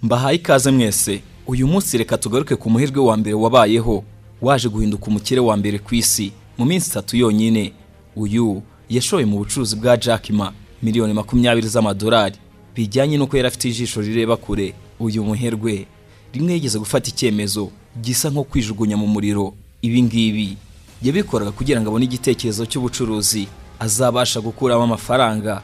mbahaye ikaze mwese uyu munsi reka tugaruke ku muherwe wa mbere wabayeho waje guhinduka umukire wa mbere ku isi mu minsi itatu yonyine uyu yashoye mu bucuruzi bwa Jack Ma miliyoni makumyabiri z'amadolari bijyanye n'uko yari afite ijisho rireba kure uyu muherwe rimwe yigeze gufata icyemezo gisa nko kwijugunya mu muriro ibi ngibi yabikoraga kugira ngo abone igitekerezo cy'ubucuruzi azabasha gukuramo amafaranga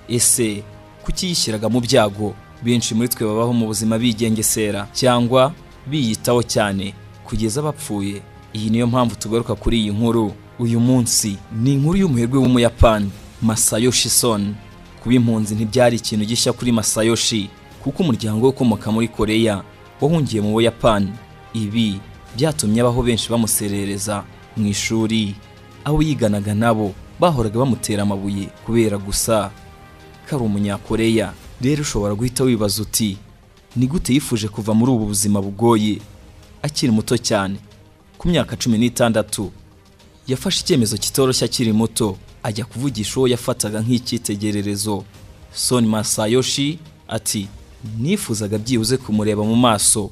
ese kuki yishyiraga mu byago benshi muri twe babaho mu buzima bigengesera cyangwa biyitaho cyane kugeza bapfuye iyi niyo mpamvu tugaruka kuri iyi nkuru uyu munsi ni inkuru y'umuherwe w'umuyapani masayoshi son kuba impunzi ntibyari ikintu gishya kuri masayoshi kuko umuryango we ukomoka muri koreya wahungiye mu buyapani ibi byatumye abaho benshi bamuserereza mu ishuri abo yiganaga nabo bahoraga bamutera amabuye kubera gusa ko ari umunyakoreya rero ushobora guhita wibaza uti ni gute yifuje kuva muri ubu buzima bugoye akiri muto cyane ku myaka cumi n'itandatu yafashe icyemezo kitoroshye akiri muto ajya kuvugisha uwo yafataga nk'icyitegererezo soni masayoshi ati nifuzaga byibuze kumureba mu maso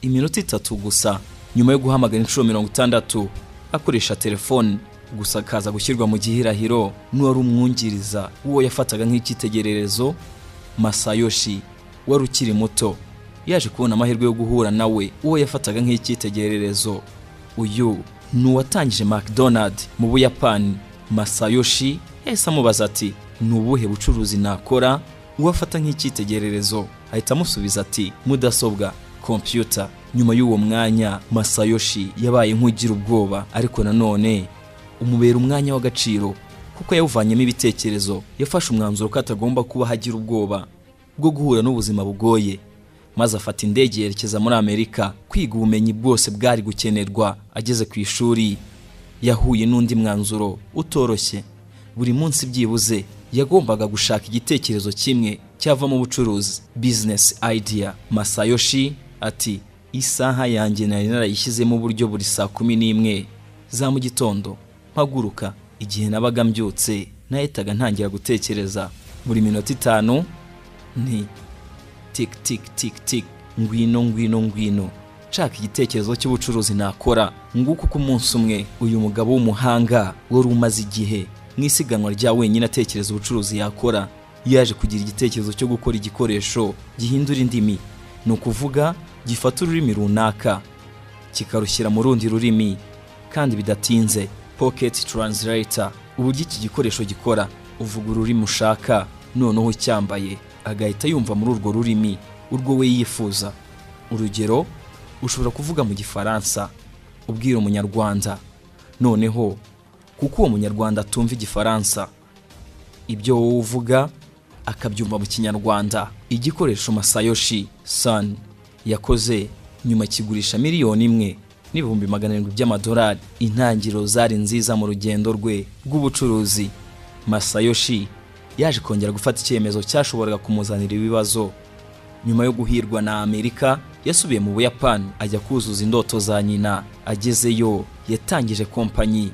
iminota itatu gusa nyuma yo guhamagara inshuro mirongo itandatu akoresha telefoni gusa akaza gushyirwa mu gihirahiro n'uwari umwungiriza w'uwo yafataga nk'icyitegererezo masayoshi wari ukiri muto yaje kubona amahirwe yo guhura nawe uwo yafataga nk'icyitegererezo uyu ni uwatangije mcdonald mu buyapani masayoshi yahise amubaza ati ni ubuhe bucuruzi nakora uwo afata nk'icyitegererezo ahita amusubiza ati mudasobwa kompiyuta nyuma y'uwo mwanya masayoshi yabaye nk'ugira ubwoba ariko nanone umubera umwanya w'agaciro kuko yawuvanyemo ibitekerezo yafashe umwanzuro ko atagomba kuba hagira ubwoba bwo guhura n'ubuzima bugoye maze afata indege yerekeza muri amerika kwiga ubumenyi bwose bwari gukenerwa ageze ku ishuri yahuye n'undi mwanzuro utoroshye buri munsi byibuze yagombaga gushaka igitekerezo kimwe cyavamo ubucuruzi bizinesi idea masayoshi ati isaha yanjye nari narayishyizemo uburyo buri saa kumi n'imwe za mu gitondo mpaguruka igihe nabaga mbyutse nahitaga ntangira gutekereza buri minota itanu nti tik tik tik tik ngwino ngwino ngwino nshaka igitekerezo cy'ubucuruzi nakora nguko uko umunsi umwe uyu mugabo w'umuhanga wari umaze igihe mu isiganwa rya wenyine atekereza ubucuruzi yakora yaje kugira igitekerezo cyo gukora igikoresho gihindura indimi ni ukuvuga gifata ururimi runaka kikarushyira mu rundi rurimi kandi bidatinze pocket translator uburyo iki gikoresho gikora uvuga ururimi ushaka noneho ucyambaye agahita yumva muri urwo rurimi urwo we yifuza urugero ushobora kuvuga mu gifaransa ubwira umunyarwanda noneho kuko uwo munyarwanda atumva igifaransa ibyo wowe uvuga akabyumva mu kinyarwanda igikoresho masayoshi san yakoze nyuma kigurisha miliyoni imwe n'ibihumbi magana arindwi by'amadolari intangiriro zari nziza mu rugendo rwe rw'ubucuruzi masayoshi yaje kongera gufata icyemezo cyashoboraga kumuzanira ibibazo nyuma yo guhirwa na amerika yasubiye mu buyapani ajya kuzuza indoto za nyina agezeyo yatangije kompanyi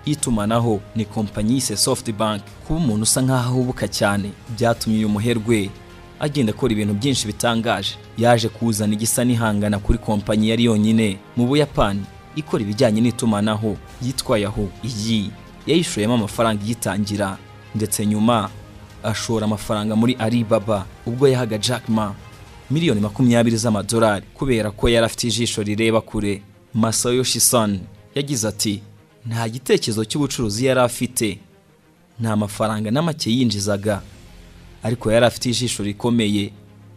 y'itumanaho ni kompanyi yise softbank kuba umuntu usa nk'aho ahubuka cyane byatumye uyu muherwe agenda akora ibintu byinshi bitangaje yaje kuzana igisa n'ihangana kuri kompanyi yari yonyine mu buyapani ikora ibijyanye n'itumanaho yitwa yaho iyi yayishoyemo amafaranga iyitangira ndetse nyuma ashora amafaranga muri Alibaba ubwo yahaga Jack Ma miliyoni makumyabiri z'amadolari kubera ko yari afite ijisho rireba kure Masayoshi Son yagize ati nta gitekerezo cy'ubucuruzi yari afite nta mafaranga na make yinjizaga ariko yari afite ijisho rikomeye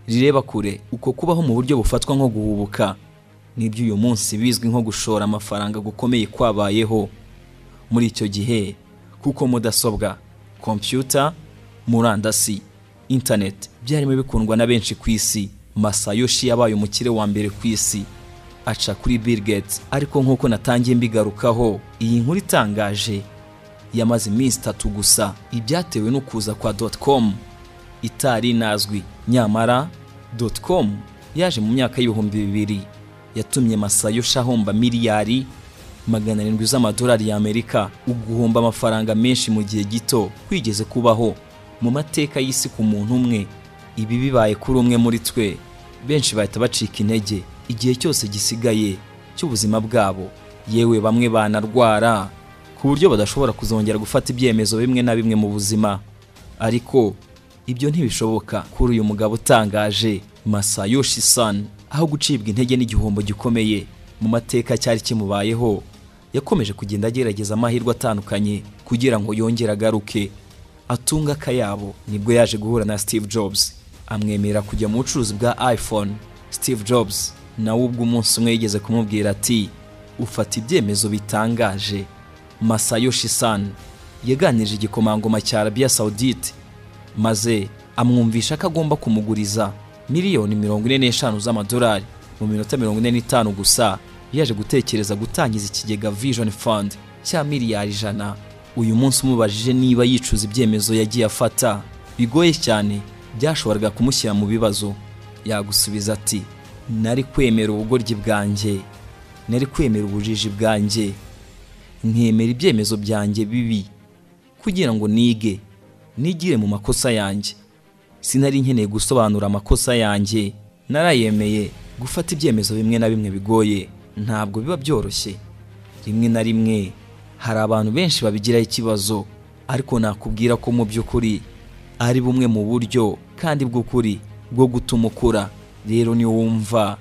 rireba kure uko kubaho mu buryo bufatwa nko guhubuka nibyo uyu munsi bizwi nko gushora amafaranga gukomeye kwabayeho muri icyo gihe kuko mudasobwa kompiyuta murandasi interineti byarimo bikundwa na benshi ku isi masayoshi yabaye umukire wa mbere ku isi aca kuri Bill Gates ariko nk'uko natangiye mbigarukaho iyi nkuru itangaje yamaze iminsi itatu gusa ibyatewe no kuza kwa doti komu itari inazwi nyamara com yaje mu myaka y'ibihumbi bibiri yatumye masayoshi ahomba miliyari magana arindwi z'amadolari y'amerika uguhomba amafaranga menshi mu gihe gito kwigeze kubaho mu mateka y'isi ku muntu umwe ibi bibaye kuri umwe muri twe benshi bahita bacika intege igihe cyose gisigaye cy'ubuzima bwabo yewe bamwe banarwara ku buryo badashobora kuzongera gufata ibyemezo bimwe na bimwe mu buzima ariko ibyo ntibishoboka kuri uyu mugabo utangaje Masayoshi San aho gucibwa intege n'igihombo gikomeye mu mateka cyari kimubayeho yakomeje kugenda agerageza amahirwe atandukanye kugira ngo yongere agaruke atunga akayabo nibwo yaje guhura na Steve Jobs amwemerera kujya mu bucuruzi bwa iPhone Steve Jobs nawe ubwo umunsi umwe yigeze kumubwira ati ufata ibyemezo bitangaje Masayoshi San yaganirije igikomangoma cya Arabia Saudite maze amwumvisha ko agomba kumuguriza miliyoni mirongo ine n'eshanu z'amadolari mu minota mirongo ine n'itanu gusa yaje gutekereza gutangiza ikigega Vision Fund cya miliyari ijana uyu munsi umubajije niba yicuza ibyemezo yagiye afata bigoye cyane byashoboraga kumushyira mu bibazo yagusubiza ati nari kwemera ubugoryi bwanjye nari kwemera ubujiji bwanjye nkemera ibyemezo byanjye bibi kugira ngo nige nigire mu makosa yanjye sinari nkeneye gusobanura amakosa yanjye narayemeye gufata ibyemezo bimwe na bimwe bigoye ntabwo biba byoroshye rimwe na rimwe hari abantu benshi babigiraho ikibazo ariko nakubwira ko mu by'ukuri ari bumwe mu buryo kandi bw'ukuri bwo gutuma ukura rero niyo wumva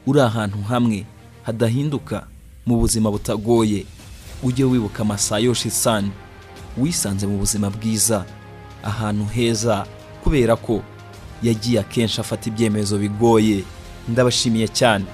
uri ahantu hamwe hadahinduka mu buzima butagoye ujye wibuka amasayoshi sani wisanze mu buzima bwiza ahantu heza kubera ko yagiye akenshi afata ibyemezo bigoye ndabashimiye cyane